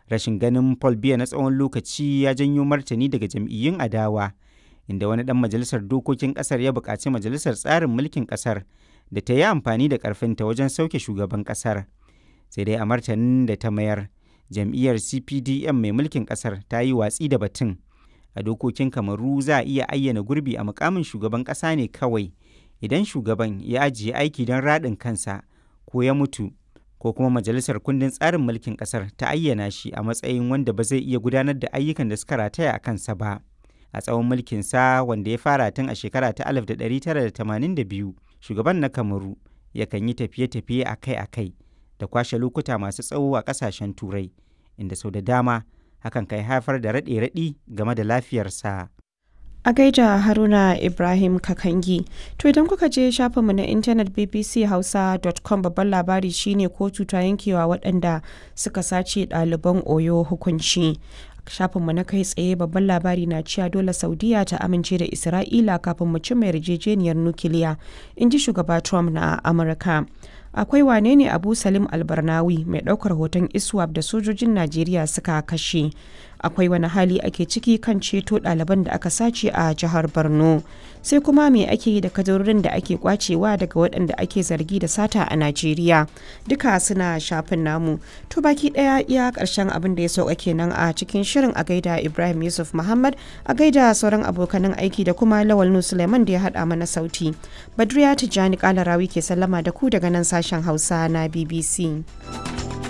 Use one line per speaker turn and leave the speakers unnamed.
rashin ganin paul biya na tsawon lokaci ya janyo martani daga jam'iyyun adawa inda wani dan majalisar dokokin kasar ya buƙaci majalisar tsarin mulkin kasar da ta yi amfani da ƙarfinta wajen sauke shugaban kasar sai dai a martanin da ta mayar jam'iyyar cpdm mai mulkin kasar ta yi watsi da batun a dokokin kamaru za a iya ayyana gurbi a mukamin shugaban ƙasa ne kawai idan shugaban ya ajiye aiki don raɗin kansa ko ya mutu ko kuma majalisar kundin tsarin mulkin ƙasar ta ayyana shi a matsayin wanda ba zai iya gudanar da ayyukan da suka rataya a kansa ba a tsawon mulkinsa wanda ya fara tun a shekara ta 1982 shugaban na kamaru yakan yi tafiye-tafiye akai-akai da kwashe lokuta masu tsawo a ƙasashen turai inda sau da dama hakan kai haifar da raɗe-raɗi game da lafiyarsa.
A gaida Haruna Ibrahim Kakangi. To idan kuka je shafinmu na intanet bbchausa.com babban labari shine kotu ta yankewa waɗanda suka sace ɗaliban Oyo hukunci. shafinmu na kai tsaye babban labari na cewa dole saudiya ta amince da isra'ila kafin mu cimma yarjejeniyar nukiliya in ji shugaba trump na amurka akwai wane ne abu salim albarnawi mai ɗaukar hoton iswap da sojojin najeriya suka kashe akwai wani hali ake ciki kan ceto ɗaliban da aka sace a jihar borno sai kuma me ake yi da kadarorin da ake kwacewa daga waɗanda ake zargi da sata a najeriya duka suna shafin namu to baki ɗaya iya ƙarshen abin da ya sauka kenan a cikin shirin a gaida ibrahim yusuf muhammad a gaida sauran abokanan aiki da kuma lawal nu suleiman da ya haɗa mana sauti badriya tijjani kalarawi ke sallama da ku daga nan sashen hausa na bbc